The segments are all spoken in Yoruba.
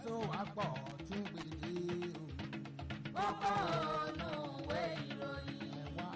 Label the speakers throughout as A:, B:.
A: tó wà pọ̀ tí ń gbèdé o.
B: kókó olùwé ìròyìn.
A: ẹ wá.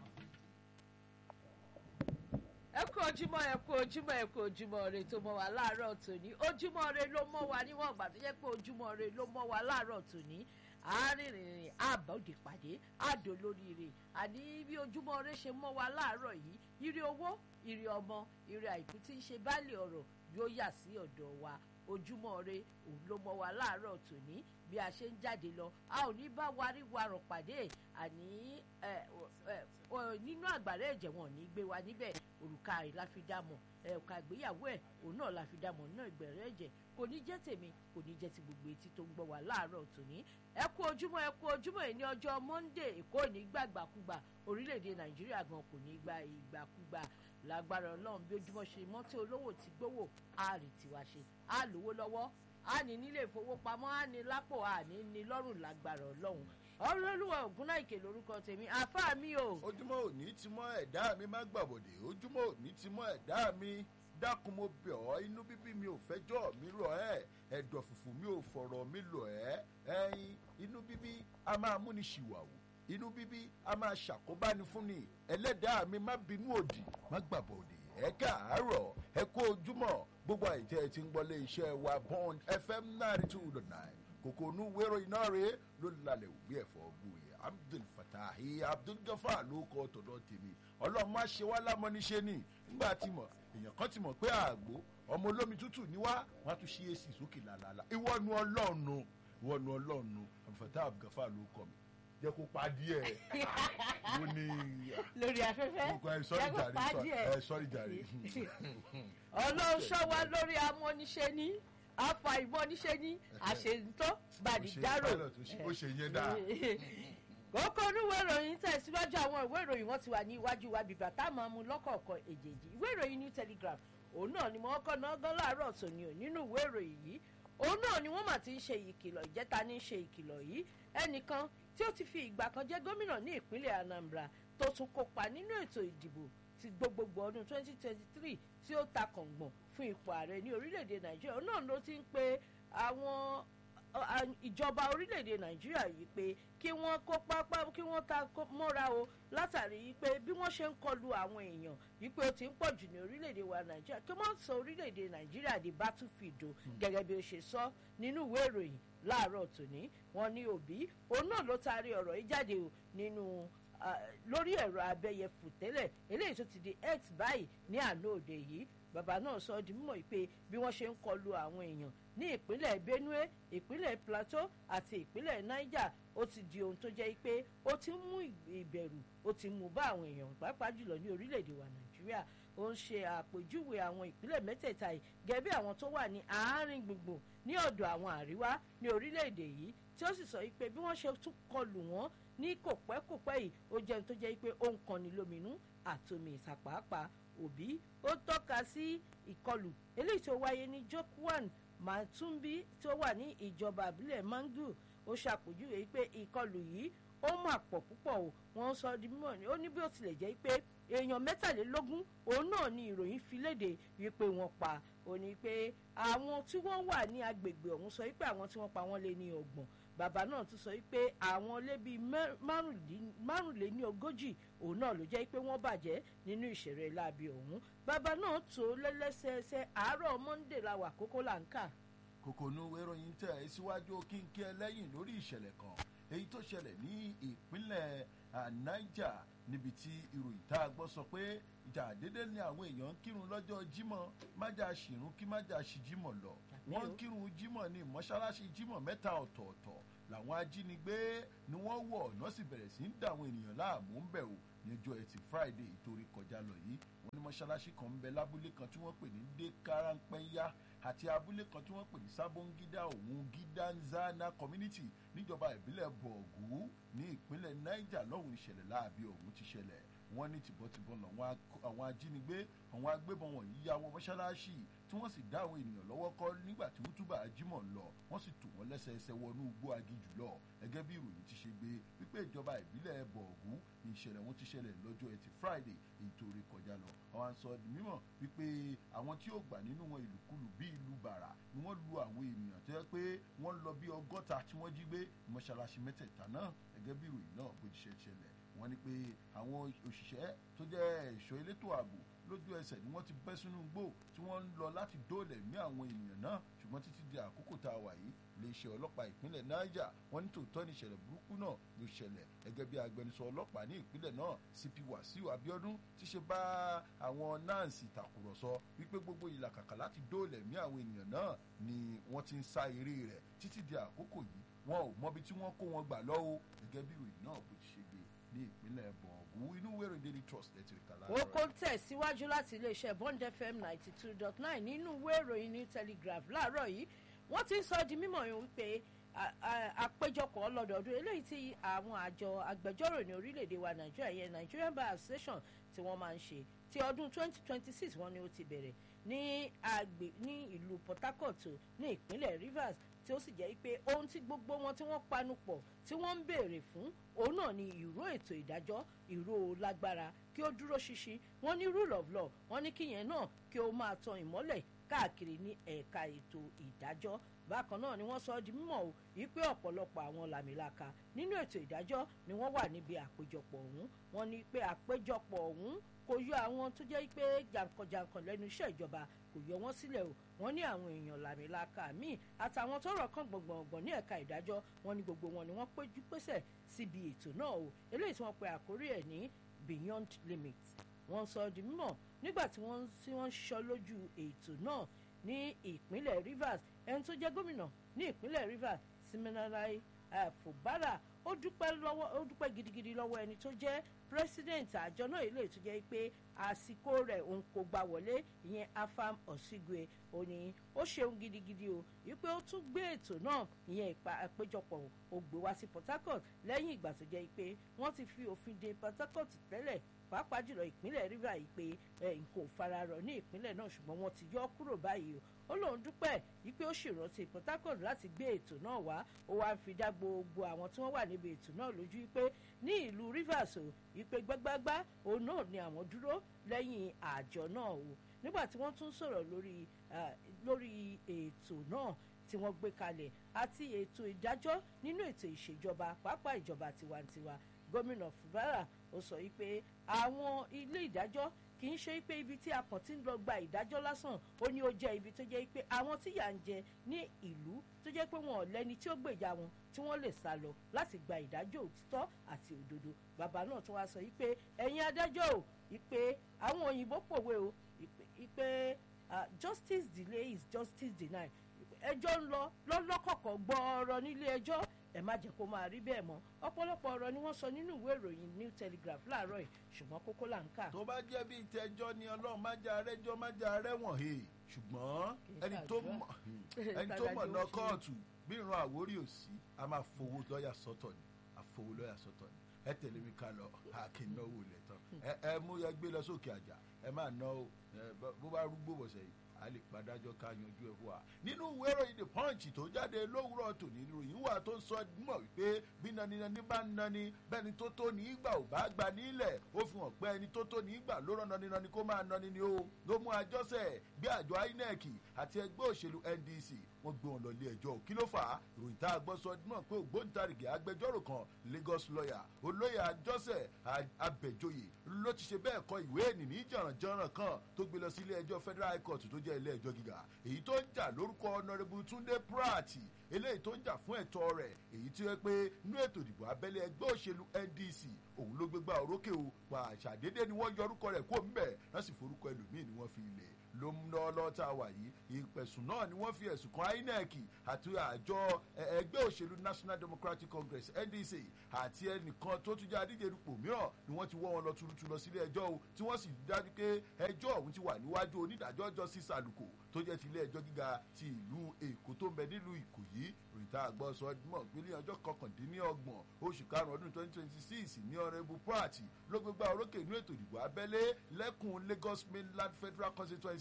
C: ẹ kú ojúmọ́ ẹ kú ojúmọ́ ẹ kú ojúmọ́ rẹ tó mọ́ wa láàárọ̀ tòní ojúmọ́ rẹ ló mọ́ wa níwọ̀n ìgbà tó jẹ́ pé ojúmọ́ rẹ ló mọ́ wa láàárọ̀ tòní àárínrìnrìn àbọ̀dé pàdé àdó lóríire àní bí ojúmọ́ rẹ ṣe mọ́ wa láàárọ̀ yìí ire owó ire ọmọ ire àìkú tí ń ṣe báàlì ọ̀rọ̀ yóò yà sí ọ̀dọ̀ wa ojúmọ́ rẹ òun ló mọ́ wa láàárọ̀ tòní bí a ṣe ń jáde lọ a ò ní bá warí warọ̀ pàdé àní ẹ, ẹ, ọ, nínú àgbàrá ẹ̀jẹ̀ wọn ò ní gbé wa níbẹ̀ òrùka rẹ̀ la fi dá mọ̀ ẹ̀ka ìgbéyàwó ẹ̀ òun náà la fi dá mọ̀ náà ìgbẹ̀rẹ̀ ẹ̀jẹ̀ kò ní jẹ́ tèmi kò ní jẹ́ ti gbogbo etí tó ń gbọ́ wa láàárọ̀ tòní ẹ kú ojúmọ́ ẹ kú ojúmọ́ ẹ̀ ní ọjọ́ monday èkó ò ní gbàgbàkúgbà orílẹ̀-èdè nàìjíríà gan kò ní gba ìgbàkúgbà lágbára ọlọ́run bí ojúmọ́ ṣe mọ́tò olówó ti gbówó á rí tiwa ṣe á lówó lọ́wọ́ á ní nílé ìfowópamọ́ á ní lápò á ní ní lọ́rùn lágbára ọlọ́run ọlọ́lùwà ògúnnáìkè lórúkọ tèmi àfáà mi o
D: ojúmọ́ òní ti mọ́ ẹ̀dá mi má gbàbọ̀dé ojúmọ́ òní ti mọ́ ẹ̀dá mi dákun mo bẹ̀ ọ́ inú bíbí mi ò fẹ́jọ́ mi rọ̀ ẹ́ ẹ̀dọ̀ fùfù mi ò fọ̀rọ̀ mi lọ̀ ẹ́ ẹyin inú bíbí a máa múni ṣìwàwù inú bíbí a máa ṣàkóbáni fúnni ẹlẹ́dàá mi má bínú òdì má gbàbọ̀dé ẹ káàárọ̀ ẹ kó ojúmọ́ gbogbo àìtẹ́ ẹ ti ń gbọ́lé iṣẹ́ wa bond fm ninety two dot nine kòkònú wérò iná rèé ló lalẹ̀ ògbé ẹ̀fọ́ gbòòyè abdul fatahi abdul gafar ló kọ́ tọ̀dọ̀ tèmi ọlọ́run má ṣe wá lámọ́níṣe ni nígbà tí mọ̀ èèyàn kan ti mọ̀ pé àgbo ọmọ olómi tútù ní wá wọn á tún ṣí èsì sókè làlàlà ìwọ́nu ọlọ́ọ̀nù ìwọ́nu ọlọ́ọ̀nù abdul fatahi abdul gafar ló kọ́ mi jẹ́ kó pa díẹ̀ mo ní
C: lórí afẹ́fẹ́
D: ẹ sọ́rí
C: jẹ́ kó
D: jàre
C: pa
D: sọ-
C: díẹ̀.
D: ẹ sọ́rí jàre
C: ọlọ́run ṣọ́ wa lórí amọ́niṣe ní afa ìmọ̀niṣe ní àṣeyìntọ́ gbàdìjárò.
D: pilot ó ṣe- ó ṣe yẹn dáa.
C: kókó oníwèé ìròyìn tẹ̀síwájú àwọn ìwé ìròyìn wọn ti wà ní iwájú wa bìbà tá a máa mú lọ́kọ̀ọ̀kan èjèèjì ìwé ìròyìn new telegraph òun náà ni wọ́n kọ́ náà gán láàárọ̀ tòní ò nínú ìwé ìròyìn yìí òun náà ni wọ́n mà ti ń ṣe ìkìlọ̀ ìjẹta ní í ṣe ìkìlọ̀ yìí ẹnìkan tí ó ti fi ìgbà kan jẹ́ gómìnà ní ìpínlẹ̀ anambra tó tún kópa nínú ètò ìdìbò ti gbogbogbò ọdún 2023 tí ó ta kàngbọ̀n fún ipò ààrẹ ní orílẹ̀-èdè nàìjíríà òun náà ló ti ń pe àwọn ọ- à- ìjọba orílẹ̀-èdè nàìjíríà yìí pé kí wọ́n kó pápá kí wọ́n ta kó- mọ́ra o látàrí yìí pé bí wọ́n ṣe ń kọlu àwọn èèyàn yìí pé ó ti ń pọ̀ jù ní orílẹ̀-èdè wa nàìjíríà kí wọ́n sọ orílẹ̀-èdè nàìjíríà di battlefield o gẹ́gẹ́ bí ó ṣe sọ nínú ìwé ìròyìn láàárọ̀ tòní wọn ní òbí òun náà ló taari ọ̀rọ̀ yìí jáde o nínú ah, lórí ẹ̀rọ abẹ́yẹfù tẹ́lẹ̀ eléyìí tó ti di x báyìí ní àná òde yìí bàbá náà sọ ọ́ di mímọ̀ yìí pé bí wọ́n ṣe ń kọlu àwọn èèyàn ní ìpínlẹ̀ benue ìpínlẹ̀ plateau àti ìpínlẹ̀ niger ó ti di ohun tó jẹ́ pé ó ti ń mú ìbẹ̀rù ó ti mú bá àwọn èèyàn pàápàá jùlọ ní orílẹ̀-èdè wa nàìjíríà ó ń ṣe àpèjúwe àwọn ìpínlẹ̀ mẹ́tẹ̀ẹ̀ta yìí gẹ́gẹ́ bí àwọn tó wà ní àárín gbùngbùn ní ọ̀dọ̀ àwọn àríwá ní orílẹ̀-èdè yìí tí ó sì sọ pé bí wọ́n ṣe tún kọlù wọ́n ní kòpẹ́kòpẹ́ yìí ó jẹ́ ohun tó jẹ́ pé ó ń kanni lóminú àtomi ìsàpàápàá òbí ó tọ́ka sí ìkọlù eléyìí tó wáyé ní jokwan matumbi tó wà ní ìjọba àbílẹ̀ mangu ó ṣàpèjúwe pé ìkọlù yìí ó mà pọ̀ púpọ̀ o wọ́n sọ di mímọ̀ ni ó ní bí ó tilẹ̀ jẹ́ pé èèyàn mẹ́tàlélógún òun náà ni ìròyìn fi léde wípé wọ́n pa ó ní pé àwọn tí wọ́n wà ní agbègbè ọ̀hún sọ wípé àwọn tí wọ́n pa wọ́n lé ní ọgbọ̀n bàbá náà tún sọ wípé àwọn lé bíi mẹ́- márùndín- márùnléní ogójì òun náà ló jẹ́ pé wọ́n bàjẹ́ nínú ìṣẹ̀rẹ̀ láabi ọ̀hún bàbá náà tó lẹ́lẹ́sẹẹsẹ àárọ̀ monday la wà kókó là ń kà
D: kòkònú ìròyìn tẹ̀ ẹ́ síwájú kínkín ẹlẹ́yìn lórí ìṣẹ̀lẹ̀ kan èyí tó ṣẹlẹ̀ ní ìpínlẹ̀ ah, niger níbi tí ìròyìn tá a gbọ́ sọ pé ìjà dédé ni àwọn èèyàn ń kírun lọ́jọ́ jímọ̀ májà ṣìrún kí májà ṣì jímọ̀ lọ wọ́n ń kírun jímọ̀ ní mọ́ṣáláṣí jímọ̀ mẹ́ta ọ̀tọ̀ọ̀tọ̀ làwọn ajínigbé ni wọ́n wọ̀ ọ̀nà sì bẹ̀rẹ̀ sí ń dà àwọn ènìyàn láàmú ń bẹ̀ wò ní ọjọ́ ẹtì friday ìtorí kọjá lọ yìí wọ́n ní mọ́ṣáláṣí kan ń bẹ lábúlé kan tí wọ́n pè ní dékaranpẹ́yà àti abúlé kan tí wọ́n pè ní sábóngídá òun gídánzánà community níjọba ìbílẹ̀ bọ̀ọ̀gù ní ìpínlẹ̀ niger lọ́hùn ìṣẹ̀lẹ̀ láàbí ọ̀hún ti ṣẹlẹ̀ wọ́n ní tìbọ̀tìbọ̀ làwọn ak- àwọn ajínigbé àwọn agbébọn wọ̀nyí ya wọ mọ́ṣáláṣí tí wọ́n sì dá àwọn ènìyàn lọ́wọ́ kọ́ nígbà tí wọ́n túbà jímọ̀ lọ wọ́n sì tù wọ́n lẹ́sẹẹsẹ wọnú igbó agijù lọ gẹ́gẹ́ bí ìròyìn ti ṣe gbé wípé ìjọba ìbílẹ̀ bọ̀ọ̀gù ní ìṣẹ̀lẹ̀ wọn ti ṣẹlẹ̀ lọ́jọ́ ẹtì friday èyí tó rí kọjá lọ àwọn à ń sọ di mímọ̀ wípé àwọn tí ó gbà nínú wọn ìlúkulù bí ìlú bàrà ni wọ́n lu àwọn ènìyàn tó yẹ pé wọ́n lọ bí ọgọ́ta tí wọ́n jí gbé mọ́ṣáláṣí mẹ́tẹ̀ẹ̀ta náà gẹ́gẹ́ bí ìròyìn náà bó ti ṣe ṣẹlẹ̀ wọ́n ní pé àwọn òṣìṣẹ́ tó jẹ́ ẹ̀ṣọ́ elétò ààbò lójú ẹsẹ̀ ni wọ́n ti bẹ́ sínú igbó tí wọ́n ń lọ láti dóòlà ẹ̀mí àwọn ènìyàn náà ṣùgbọ́n títí di àkókò tá a wà yìí iléeṣẹ́ ọlọ́pàá ìpínlẹ̀ niger wọ́n ní tòótọ́ ní ìṣẹ̀lẹ̀ burúkú náà ló ṣẹlẹ̀ gẹ́gẹ́ bí agbẹnusọ ọlọ́pàá ní ìpínlẹ̀ náà cp wasiu abiodun ti ṣe bá àwọn nancy tàkùrọ̀sọ wípé gbogbo ìlàkàkà láti dóòlà ẹ̀mí àwọn ènìyàn náà ni wọ́n ti ń sá eré rẹ̀ títí di àkókò yìí wọn ò mọbi tí wọ́n kó wọn gbà lọ́wọ́ gẹ́gẹ́ bí ìròyìn náà bó ti ṣe gbé ní ìpínlẹ̀ bọ̀ọ̀gù inú wẹ̀rẹ̀ daily trust ẹ̀ ti rí kàlá.
C: ó kó tẹ̀síwájú láti iléeṣẹ́ bond fm ninety two dot nine nínú ìwé ìròyìn ní telegraph láàárọ̀ yìí wọ́n ti ń sọ di mímọ̀ yìí wípé àpéjọpọ̀ ọlọ́dọọdún eléyìí tí àwọn àjọ agbẹjọ́rò ní orílẹ̀-èdè wa nàìjíríà yẹn nigerian bar association tí wọ́n máa ń ṣe ti ọdún twenty twenty six wọ́n ní ó ti bẹ̀rẹ̀ ní àgbè ní ìlú port harcourt ní ìpínlẹ̀ rivers tí ó sì jẹ́ pé ohun tí gbogbo wọn tí wọ́n panu pọ̀ tí wọ́n ń béèrè fún òun náà ni ìró ètò ìdájọ́ ìró lágbára kí ó dúró ṣinṣin wọ́n ní rule of law wọ́n ní kíyẹn náà kí ó máa tan ìmọ́lẹ̀ káàkiri ní ẹ̀ka ètò ìdájọ́ bákan náà ni wọ́n sọ ọ́ di mímọ̀ o wípé ọ̀pọ̀lọpọ̀ àwọn làmìlaka nínú ètò ìdájọ́ ni wọ́n wà níbi àpéjọpọ̀ ọ̀hún wọ́n ní pé àpéjọpọ̀ ọ̀hún kò yọ àwọn tó jẹ́ pé jàǹkànjàǹkàn lẹ́nu iṣẹ́ ìjọba kò yọ wọ́n sílẹ̀ o wọ́n ní àwọn èèyàn làmìlaka míì àtàwọn tọrọ kan gbọ̀ngbọ̀ngbọ̀n ní ẹ̀ka ìdájọ́ wọn ni gbogbo wọn ni wọ́n péjú pésẹ̀ síbi ètò náà o eléyìí tí wọ́n pe àkórí ẹ̀ ní beyond limit wọ́n sọ di mímọ̀ nígbà tí wọ́n tí wọ́n ṣọ́ lójú ètò náà ní ìpínlẹ̀ rivers ẹni tó jẹ́ gómìnà ní ìpínlẹ̀ rivers siminalai fubara ó dúpẹ́ lọ́wọ́ ó dúpẹ́ gidigidi lọ́wọ́ ẹni tó jẹ́ president àjọ náà ilé tó jẹ́ pé àsìkò rẹ̀ òun kò gbà wọlé ìyẹn afam osigwe ó ní ó ṣeun gidigidi o wípé ó tún gbé ètò náà ìyẹn àpéjọpọ̀ ó gbé wá sí port harcourt lẹ́yìn ìgbà tó jẹ́ pé wọ́n ti fi òfin de port harcourt tẹ́lẹ̀ pàápàá jùlọ ìpínlẹ̀ rivers yìí pé nǹkan ò fararọ̀ ní ìpínlẹ̀ náà ṣùgbọ́n wọ́n ti yọ kúrò báyìí o ó lóun dúpẹ́ wípé ó ṣèrántí port harcourt láti gbé ètò náà wá ó wáá fi dá gbogbo àwọn tí wọ́n wà níbi ètò náà lójú wípé ní ìlú rivers o wípé gbágbágbá òun náà ni àwọn dúró lẹ́yìn àjọ náà o nígbà tí wọ́n tún sọ̀rọ̀ lórí lórí ètò náà tí wọ́n gbé kalẹ̀ àti ètò ìdájọ́ nínú ètò ìṣèjọba pàápàá ìjọba tiwantiwa gómìnà fubara ó sọ wípé àwọn ilé ìdájọ́ kì í ṣe pé ibi tí a kàn ti ń lọ gba ìdájọ́ lásán ó ní ó jẹ́ ibi tó jẹ́ pé àwọn tí yà ń jẹ ní ìlú tó jẹ́ pé wọn ò lẹ́ni tí ó gbèjà wọn tí wọ́n lè sá lọ láti gba ìdájọ́ òtítọ́ àti òdodo bàbá náà tún wá sọ wípé ẹ̀yin adájọ́ ò wípé àwọn òyìnbó pòwe o wípé justice delay is justice denied ẹjọ́ ń lọ lọ́lọ́kọ̀ọ̀kan gbọ́ọ̀rọ̀ nílé ẹjọ́ ẹ má jẹ́ kó máa rí bẹ́ẹ̀ mọ́ ọ̀pọ̀lọpọ̀ ọ̀rọ̀ ni wọ́n sọ nínú ìwé ìròyìn new telegraph láàárọ̀ yìí ṣùgbọ́n kókó là ń kà.
D: tó bá jẹ́ bí ìtẹ́jọ́ ni ọlọ́run má jẹ́ arẹ́jọ́ má jẹ́ arẹ́wọ̀n he ṣùgbọ́n ẹni tó mọ̀ ẹni tó mọ̀ lọ kóòtù bí ìran àwórí ò sí a máa fowó lọ́ọ̀yà sọ́tọ̀ ni a fowó lọ́ọ̀yà sọ́tọ̀ ni ẹ tẹ̀lé mi ká lọ àkínnáwó lẹ̀ tán ẹ mú yẹ gbé lọ sókè àjà ẹ máa ná o bó bá rúgbó bọ̀sẹ̀ yìí a lè padájọ́ ká yanjú ẹ̀ fún wa. nínú ìwé ìròyìn the punch tó jáde lówùrọ̀ tòní ìròyìn wà tó sọ mọ̀ wípé bí naninani bá ń nani bẹ́ni tó tó ní ìgbà ò bá gbà nílẹ̀ ó fi hàn pé ẹni tó tó ní ìgbà ló rán naninani kó máa nani ni ó ló mú àjọsẹ̀ bí àjọ inec àti ẹgbẹ́ òṣèlú ndc wọ́n gbé wọn lọ ilé ẹjọ́ kí ló fà á ìròyìn tá a gbọ́ sọ mọ̀ pé ògbóǹtarìgì agbẹjọ́rò kan lagos lawyer olóyè àjọsẹ̀ abẹ̀jọyè ló ti ṣe bẹ́ẹ̀ kọ ìwé ènìní jọ̀rànjọ̀ràn kan tó gbé lọ sí ilé ẹjọ́ federal high court tó jẹ́ ilé ẹjọ́ gíga èyí tó ń jà lórúkọ ọ̀nàrẹ́bù túndé pratt eléyìí tó ń jà fún ẹ̀tọ́ rẹ̀ èyí tí ó yẹ pé inú ètò ìdìbò abẹ́lé ẹgbẹ́ òṣèlú ndc òun ló gbégbá orókè o pàṣàdédé ni wọ́n yọ orúkọ rẹ̀ kó ń bẹ̀ wọ́n sì forúkọ ẹlòmíì ni wọ́n fi ilẹ̀ ló ń lọ lọ́ta wà yìí ìpẹ̀sùn náà ni wọ́n fi ẹ̀sùn kan inec àti àjọ ẹgbẹ́ òṣèlú national democratic congress ndc àti ẹnìkan tó tún jẹ́ adíje dupò mìíràn ni wọ́n ti wọ́ wọn lọ tuurutu lọ sílé ẹjọ́ o tí wọ́n sì dájú pé ẹjọ́ ọ̀hún ti wà níwájú onídàájọ́ justice àlùkò tó jẹ́ ti ilé ẹjọ́ gíga ti ìlú èkó tó ń bẹ nílùú ìkòyí rìtà àgbọ̀ sọ mọ̀ pé ní ọjọ́ kọkàndínlọ́gbọ̀n oṣù karùn-ún ọdún twenty twenty six ní ọ̀rẹ́bù pratt ló gbégbá orókè inú ètò ìdìbò abẹ́lé lẹ́kùn lagos mainland federal constituency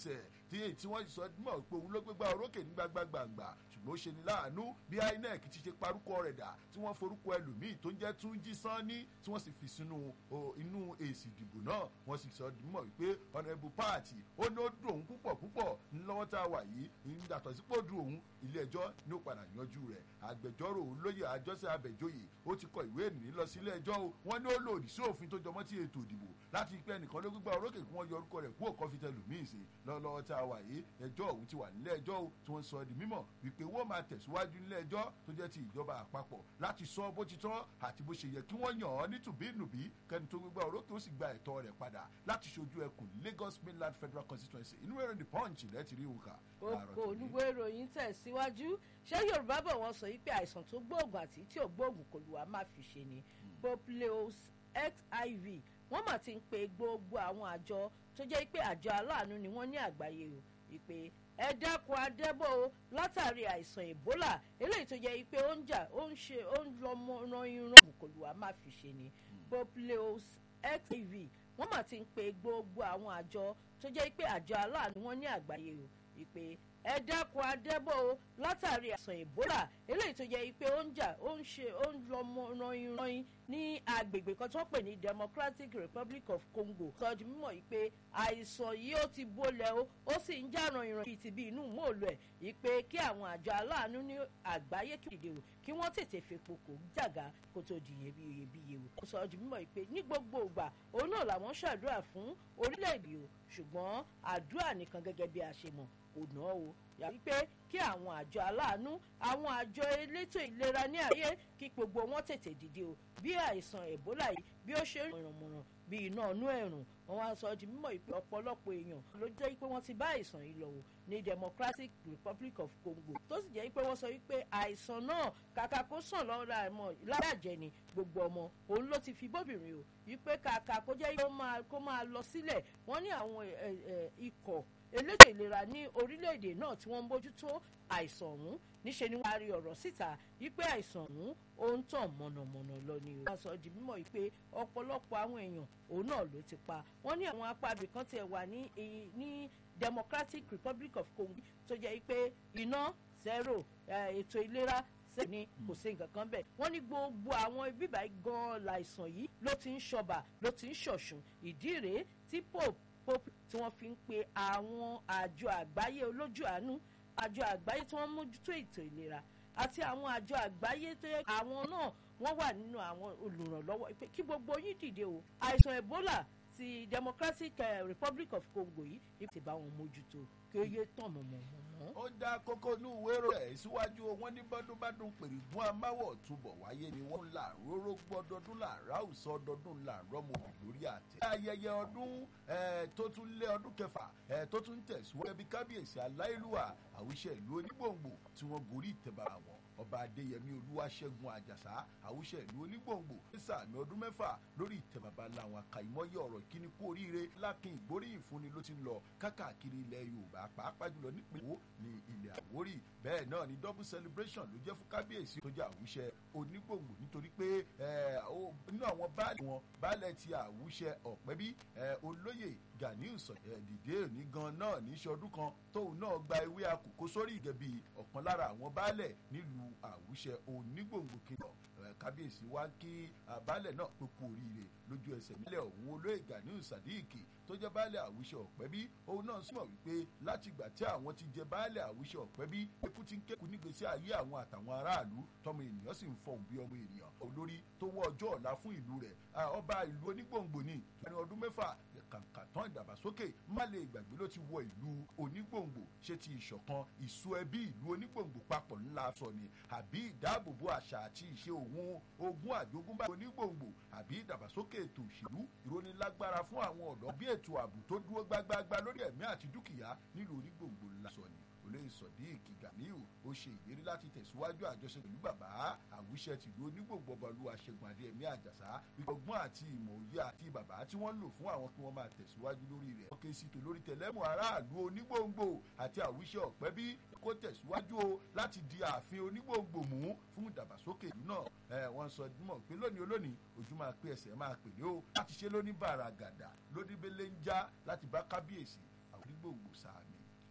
D: tí èyí tí wọ́n sọ mọ̀ pé òun ló gbégbá orókè ní gbàgbàgbàgbà ṣùgbọ́n ó ṣe ní láàánú bí inec ti ṣe parúkọ rẹ̀ dà tí wọ́n forúkọ ẹlòmíì tó ń jẹ́ túnjí sanni tí wọ́n sì fi sínú inú èsì ìdìbò náà wọ́n sì sọ mọ̀ wípé honourable party ó ní ó dùn òun púpọ̀ púpọ̀ ńlọ́wọ́ tá a wà yìí ìyàtọ̀ sípò dùn òun ilé ẹjọ́ ní ó padà yanjú rẹ̀ agbẹjọ́rò olóyè àjọṣe abẹ́jọ́yè ó ti kọ ìwé ìrìn lọ sí ilé ẹjọ́ o wọ́n ní ó lòdì sí òfin tó jọmọ́ tí ètò ìdìbò láti pẹ́ nìkan ló gbígbà orókè kí wọ́n yọ orúkọ rẹ̀ kú òkọ́ fi tẹlù míì sí lọ́wọ́ tá a wà yìí ẹjọ́ òun ti wà nílé ẹjọ́ o tí wọ́n sọ di mímọ̀ wípé wọ́n máa tẹ̀síwájú nílé ẹjọ́ tó jẹ́ ti ìjọba àpapọ̀ láti sọ bó ti tọ́ àti bó ṣe yẹ kí wọ́n yàn án ní tùbínùbí kẹ́ni tó gbígbà orókè ó sì gba ẹ̀tọ́ rẹ̀ padà láti ṣojú ẹkùn Lagos Mainland Federal Constituency inú ẹ̀rọ the punch lẹ́ẹ̀tì rí òǹkà.
C: oko olúwo ìròyìn tẹ̀síwájú ṣé yorùbá bọ̀ wọ́n sọ wípé àìsàn tó gbóògùn àti tí ò gbóògùn kò lù wá má fi ṣe ni popleos xiv wọ́n mà ti ń pe gbogbo àwọn àjọ tó jẹ́ pé àjọ aláàánú ni wọ́n ní àgbáyé o ìpè ẹ dákun adébò o látàrí àìsàn ebola eléyìí tó jẹ́ pé ó ń jà ó ń ṣe ó ń lọ ran irun kò lù wá má fi ṣe ni popleos xiv wọ́n mà ti ń pe gbogbo àwọn àjọ tó jẹ́ pé àjọ aláàánú wọn ní àgbáyé o ìpè ẹ dákun adébò o látàrí àìsàn ebola eléyìí tó jẹ́ pé ó ń jà ó ń ṣe ó ń lọ ran irun ní agbègbè kan tó pè ní democratic republic of congo sọjú mímọ̀ yìí pé àìsàn yìí ó ti bólẹ̀ o ó sì ń jà ran irun bíi ti bí inú mòólù ẹ̀ yìí pé kí àwọn àjọ aláàánú ní àgbáyé kí ìdè o kí wọ́n tètè fepo kò jàgá kó tó di iyebíye o sọjú mímọ̀ yìí pé ní gbogbo ìgbà òun náà làwọn ṣàdúrà fún orílẹ̀-èdè o ṣùgbọ́n àdúrà nìkan gẹ́gẹ́ bí a ṣe mọ̀ kò ná o yàrá pé kí àwọn àjọ aláàánú àwọn àjọ elétò ìlera ní àyè kí gbogbo wọn tètè dìde o bí àìsàn ebola yìí bí ó ṣe rìnrìnmọ̀ràn bí iná inú ẹ̀rùn wọn wá sọ di mímọ̀ ìpè ọ̀pọ̀lọpọ̀ èèyàn ló jẹ́ pé wọ́n ti bá àìsàn yìí lọ wò ní democratic republic of congo tó sì jẹ́ pé wọ́n sọ wípé àìsàn náà kàkà kó sàn lọ́ra ẹ̀mọ́ láyàjẹ́ ni gbogbo ọmọ òun ló ti fi bóbìnrin o wípé kàkà kó jẹ́ kó máa lọ sílẹ̀ wọ́n ní àwọn ikọ̀ elétò ìlera ní orílẹ̀-èdè náà tí wọ́n ń bójútó àìsàn ọ̀hún níṣẹ́ ni wọ́n á rí ọ̀rọ̀ síta wípé àìsàn ọ̀hún ó ń tàn mọ̀nàmọ̀nà lọ ni o. wọ́n sọ di mímọ̀ wípé ọ̀pọ̀lọpọ̀ àwọn èèyàn òun náà ló ti pa wọ́n ní àwọn apá ibìkan tiẹ̀ wà ní ní democratic republic of congo tó jẹ́ pé iná zero ètò ìlera ṣe ni kò sí nǹkan kan bẹ́ẹ̀ wọ́n ní gbogbo àwọn bíbá gan-an láìsàn yìí ló ti ń ṣọba ló ti ń ṣọ̀ṣun ìdí rèé tí pope pope tí wọ́n fi ń pe àwọn àjọ àgbáyé olójú àánú àjọ àgbáyé tí wọ́n mójútó ètò ìlera àti àwọn àjọ àgbáyé tó yẹ àwọn náà wọ́n wà nínú àwọn olùrànlọ́wọ́ pé kí gbogbo yín dìde o àìsàn ebola ti democratic uh, republic of congo yìí ti bá wọn mójútó kí ó yé tàn mọ̀mọ́mọ́.
D: ó dá kókó ní ìwé rẹ̀ síwájú wọn ní bọ́dúnbádùn pèrègùn amáwọ̀ túbọ̀ wáyé ni wọ́n là róró gbọ́dọọdún là ráùsọ ọdọọdún là rọ́mọbì lórí àtẹ. ayẹyẹ ọdún tó tún lé ọdún kẹfà tó tún tẹ̀síwájú ẹbí kábíyèsí aláìlúwà àwíṣẹ́ ìlú onígbòǹgbò tí wọ́n gorí ìtẹ̀bàrà wọn ọba adéyẹmí olúwaṣẹ́gun àjàsá àwùṣẹ ìlú onígbòǹgbò nísà ní ọdún mẹ́fà lórí ìtẹ́ baba làwọn àkàìmọye ọ̀rọ̀ ìkíni kú oríire lákin ìgbóríyìn fúnni ló ti ń lọ kákàkiri ilẹ̀ yorùbá pàápàá jùlọ nípìnlẹ̀ wo ní ilẹ̀ àwórì bẹ́ẹ̀ náà ni double celebration ló jẹ́ fún kábíyèsí tó jẹ́ àwùṣẹ onígbòǹgbò nítorí pé nínú àwọn baálẹ̀ wọn baálẹ̀ ti àwùṣẹ ọ̀pẹ́bí olóyè ganiu dìde òní gan náà ní sọdún kan tóun náà gba ewé àkókò sórí ìgẹ̀bí ọ̀kan lára àwọn baálẹ̀ nílùú àwùṣẹ onígbòǹgbò kìlọ̀ kábíyèsí wá kí baálẹ̀ náà pé kú oríire lójú ẹsẹ̀ nílẹ̀ ọ̀hún olóyè ganiu sadiq tó jẹ́ baálẹ̀ àwùṣẹ ọ̀pẹ́bí òun náà súnmọ̀ wípé látìgbà tí àwọn ti jẹ baálẹ̀ àwùṣẹ ọ̀pẹ́bí eku ti ń kéku nígbèsí ayé àwọn àtàwọn aráàlú tọmọ ènìyàn sì ń fọhùn bí ọmọ ènìyàn olórí tó wọ ọjọ́ ọ̀la fún ìlú rẹ̀ ọba ìlú onígbòǹgbò ní láàrin ọdún mẹ́fà kàǹkà tán ìdàgbàsókè má lè gbàgbé ló ti wọ ìlú onígbòǹgbò ṣé ti ìṣọ̀kan ìsú ẹbí ìlú onígbòǹgbò papọ̀ ńlá sọ ni àbí ìdáàbòbò àṣà àti ìṣe òun ogún àjogúnbá onígbòǹgbò àbí ìdàgbàsókè ètò òṣèlú ìrónilágbára fún àwọn ọ̀dọ́ bí ètò ààbò tó dúró gbágbágbá lórí ẹ̀mí àti dúkìá nílùú onígbòǹgbò ńlá sọ ni olóyè sodiq gamiu ó ṣe ìlérí láti tẹ̀síwájú àjọṣe pẹ̀lú bàbá àwùṣẹ tìlú onígbòǹgbò ọbaolúwa ṣẹ́gun adéẹ̀mí àjàsá ọgbọ́n àti ìmọ̀ òye àti bàbá tí wọ́n lò fún àwọn kí wọ́n máa tẹ̀síwájú lórí rẹ̀. ọkẹ́ sí tòlórí tẹ̀lẹ́mù aráàlú onígbòǹgbò àti àwùṣẹ ọ̀pẹ́ bí kó tẹ̀síwájú o láti di ààfin onígbòǹgbò mú fún ìdàgbàsókè ìlú náà ẹ wọ́n sọ mọ̀ pé lónìí olónìí ojú máa pé ẹsẹ̀ máa pèlé o láti ṣe lóní bàràgàdà lóní bẹ́lẹ́ ń já láti bá kábíyèsí àwọn onígbòǹgbò sáàmì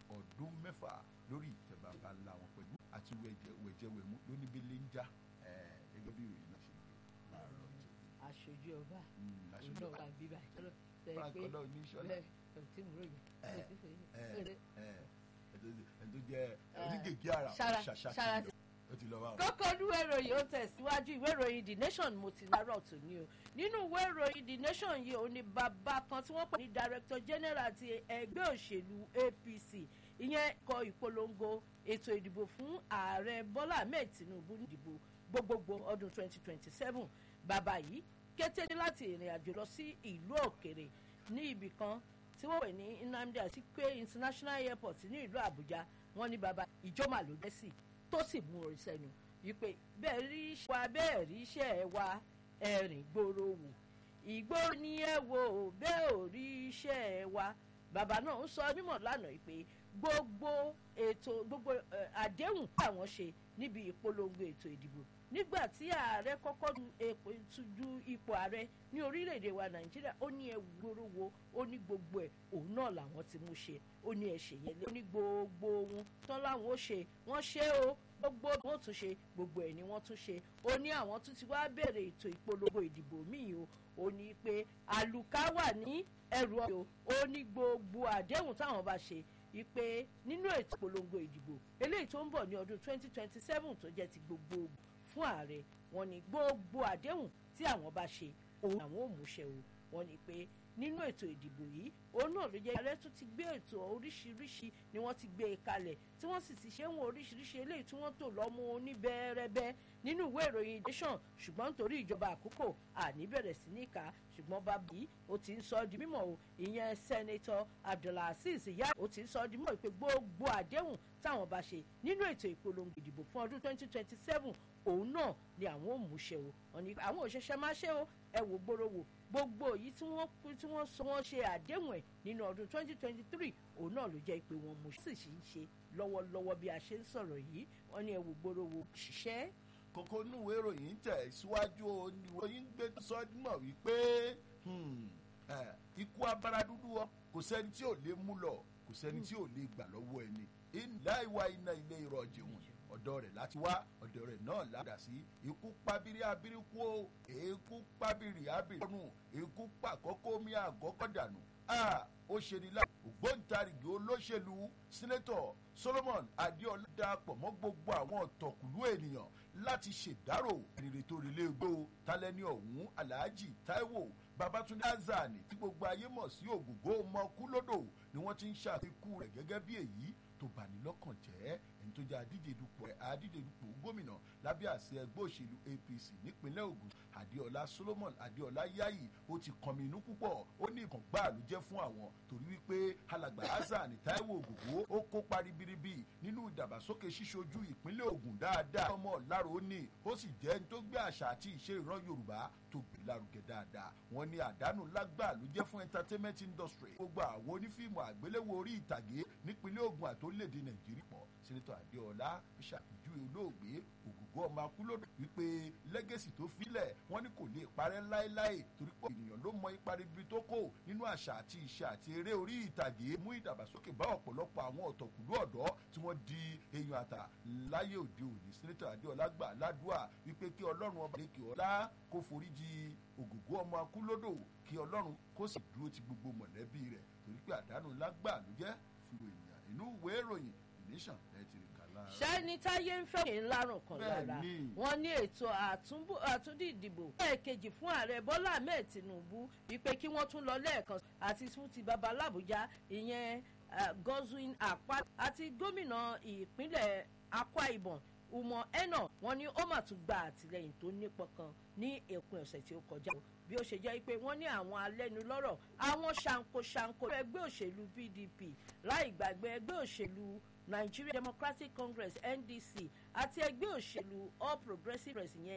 D: ọdún mẹ́fà lórí ìtẹ́ bàbá ńlá wọn pẹ̀lú àti wẹ̀jẹ̀wẹ̀mú lóníbélé ń já eh, gẹ́gẹ́ bí ìròyìn náà ṣe gbé láàárọ̀ tó
C: aṣojú ọba
D: Mm, aṣojú
C: ọdọ
D: ọba.
C: wa bíbá ṣọlọ tẹ
D: Frank
C: pé
D: Ọlọ́runníṣọ́lá.
C: bẹ́ẹ̀ ẹ tí mo ròyìn
D: Eh,
C: ẹ ti fẹ́
D: Eh,
C: ẹ
D: eh, ẹni tó jẹ́ onígègé ara
C: Ṣara-
D: ṣàṣà
C: Ṣara
D: ti lọ ó ti lọ wá o.
C: kókó ìwé ìròyìn ó tẹ̀síwájú ìwé ìròyìn the nation mo ti lárọ̀ tó ní o nínú ìwé ìròyìn the nation yìí ó ní bàbá kan tí wọ́n pè ní director general ti ẹgbẹ́ òṣèlú apc ìyẹn kọ ìpolongo ètò ìdìbò fún ààrẹ bọ́lá ahmed tinubu nídìbò gbogbogbò ọdún 2027 bàbá yìí kété ní láti ìrìn àjò lọ sí ìlú òkèrè ní ibì kan tí wọ́n pè ní nnamdi azikiwe international airport ní ìlú àbújá wọ́n ní bàbá ìjọ́mà ló dé sí tó sì mú orin sẹ́nu wípé bẹ́ẹ̀ rí iṣẹ́ wa bẹ́ẹ̀ rí iṣẹ́ ẹ wa ẹ̀rìn gbòòrò wò ìgboro ni ẹ wo bẹ́ẹ̀ ò rí iṣẹ́ ẹ wa bàbá náà ń sọ mímọ̀ lánàá pé gbogbo ètò gbogbo eh, àdéhùn tí àwọn ṣe níbi ìpolongo ètò ìdìbò nígbà tí ààrẹ kọ́kọ́ du epo du ipò ààrẹ ní orílẹ̀-èdè wa nàìjíríà ó ní ẹ gbòòrò wo ó ní gbogbo ẹ̀ òun náà làwọn ti mú ṣe ó ní ẹ ṣe yẹn lé ó ní gbogbo ohun tán láwọn ó ṣe wọ́n ṣe o gbogbo wọn tún ṣe gbogbo ẹ̀ ni wọ́n tún ṣe ó ní àwọn tún ti wá bẹ̀rẹ̀ ètò ìpolongo ìdìbò míì o ó ní pé àlùkà wà ní ẹrù ọ̀yọ́ ó ní gbogbo àdéhùn táwọn bá ṣe wípé nínú ètò ìpolongo ìdìbò eléyìí tó ń bọ̀ ní ọdún 2027 tó jẹ́ ti gbogbo fún ààrẹ wọn ní gbogbo àdéhùn tí àwọn bá ṣe òun àwọn ò múṣẹ o wọn ní pé nínú ètò ìdìbò yìí òun náà ló jẹ́ ààrẹ tún ti gbé ètò oríṣiríṣi ni wọ́n ti gbé e kalẹ̀ tí wọ́n sì ti ṣe ń wo oríṣiríṣi eléyìí tí wọ́n tò lọ́mú oníbẹ̀rẹ̀bẹ̀ nínú ìwé ìròyìn nation ṣùgbọ́n nítorí ìjọba àkókò àní bẹ̀rẹ̀ sí ní ká ṣùgbọ́n bàbá yìí ó ti ń sọ ọ́ di mímọ̀ o ìyẹn sẹ́nẹ́tọ̀ abdulaziz ìyá ó ti ń sọ ọ́ di mímọ̀ pé gbogbo àdéhùn táwọn bá ṣe nínú ètò ìpolongo ìdìbò fún ọdún 2027 òun náà ni àwọn ò mú ṣe o wọn ni àwọn òṣìṣẹ́ máa ṣe o ẹ wò gbòòrò wò gbogbo èyí tí wọ́n pín tí wọ́n sọ wọ́n ṣe àdéhùn ẹ̀ nínú ọdún 2023 òun náà ló jẹ́ pé wọ́n mú sì sì ń ṣe lọ́wọ́lọ́wọ́ bí a ṣe ń sọ̀rọ̀ yìí wọ́n ní ẹ wò gbòòrò wò ṣiṣẹ́
D: kókó núwèé ìròyìn tẹ̀ síwájú oníwòyìn gbé sọ́dúnmọ̀ wípé hmm, eh, ikú abara dúdú ọ kò sẹ́ni tí ò lè mú lọ kò sẹ́ni tí ò lè gbà lọ́wọ́ ẹni ilá ìwà iná ilé ìrọ̀jì wọn ọ̀dọ̀ rẹ̀ láti wá ọ̀dọ̀ rẹ̀ náà ládà sí ikú pabiri abiriku o èékú pabiri abirikọ́nù ikú pàkọ́kọ́ mi àgọ́kọ́ dànù a ó ṣe ní láti ògbóǹtarìgì olóṣèlú sínétọ̀ solomon adéọlá darapọ̀ mọ́ gbogbo àwọn ọ̀tọ̀kùlú ènìyàn láti ṣèdárò ẹnìrè tó rí léegbó talẹ́ni ọ̀hún alhaji taiwo babatunde azani tí gbogbo ayé mọ̀ sí ògògó mọ́kúlódò ni wọ́n ti ń ṣàfikún rẹ̀ gẹ́gẹ́ bí èyí tó bani lọ́kàn jẹ́ ẹni tó jẹ́ adíje dupò adíje dupò gómìnà lábẹ́ àṣẹ ẹgbẹ́ òṣèlú apc nípínlẹ̀ ogun adéọlá solomon adéọlá yayi ó ti kànmí inú púpọ̀ ó ní ìkàn gbáà ló jẹ́ fún àwọn torí wípé alàgbà hasan taiwo ògògó ó kópa ribiribi nínú ìdàgbàsókè ṣíṣojú ìpínlẹ̀ ogun dáadáa ọmọ ọ̀làrò ó ní ó sì jẹ́ ẹni tó gbé àṣà àti ìṣe ìran yorùbá tó gbé lárugẹ dáadáa wọn ní àdánù lágbà ló jẹ́ fún entertainment industry gbogbo àwọn onífíìmù àgbéléwò orí ìtàgé nípínlẹ̀ ogun àtòlédè nàìjíríà pọ̀ sẹ́nitọ́ adéọlá ṣàpèjúwe olóògbé ògùngó ọmọ akúlódò wípé lẹ́gẹ̀sì tó filẹ̀ wọ́n ní kò lè parẹ́ láéláé torí pé ènìyàn ló mọ ipa ribi tó kó nínú àṣà àti ìṣe àti eré orí ìtàgé mú ìdàgbàsókè bá ọ̀pọ̀lọpọ̀ àwọn ọ̀tọ̀kùlú ọ̀dọ́ tí wọ́n di èèyàn àtà láyé òde òní sẹ́nitọ́ adéọlá gbà ládùúà wípé kí ọlọ́run ọba lèkè ọlá kó foríjì ògùngó ọmọ akúlódò kí ọlọ́run kó sì dúró ti gbogbo mọ̀lẹ́bí rẹ̀ torí pé àdánù lágbà ló jẹ́ fún ènìyàn inú ìwé ìròyìn the nation lẹ́tìrì kàlá.
C: ṣẹ́ni táyé ń fẹ́ ní lárùn kan lára
D: Bẹ́ẹ̀ni.
C: wọ́n ní ètò àtúnbù- àtúndì ìdìbò lẹ́ẹ̀kejì fún ààrẹ bọ́lá ahmed tinubu wípé kí wọ́n tún lọ lẹ́ẹ̀kan àti fún ti baba làbújá ìyẹn ah, godwin akpa àti gómìnà ìpínlẹ̀ akwa ibom umar eno wọ́n ní ó mà tún gba àtìlẹyìn tó nípọn kan ní èpin ọ̀sẹ̀ tí ó kọjá bí ó ṣe jẹ́ pé wọ́n ní àwọn alẹ́nulọ́rọ̀ àwọn ṣankoṣanko ẹgbẹ́ òṣèlú pdp láì gbàgbé ẹgbẹ́ òṣèlú nigeria democratic congress ndc àti ẹgbẹ́ òṣèlú all progressives yẹn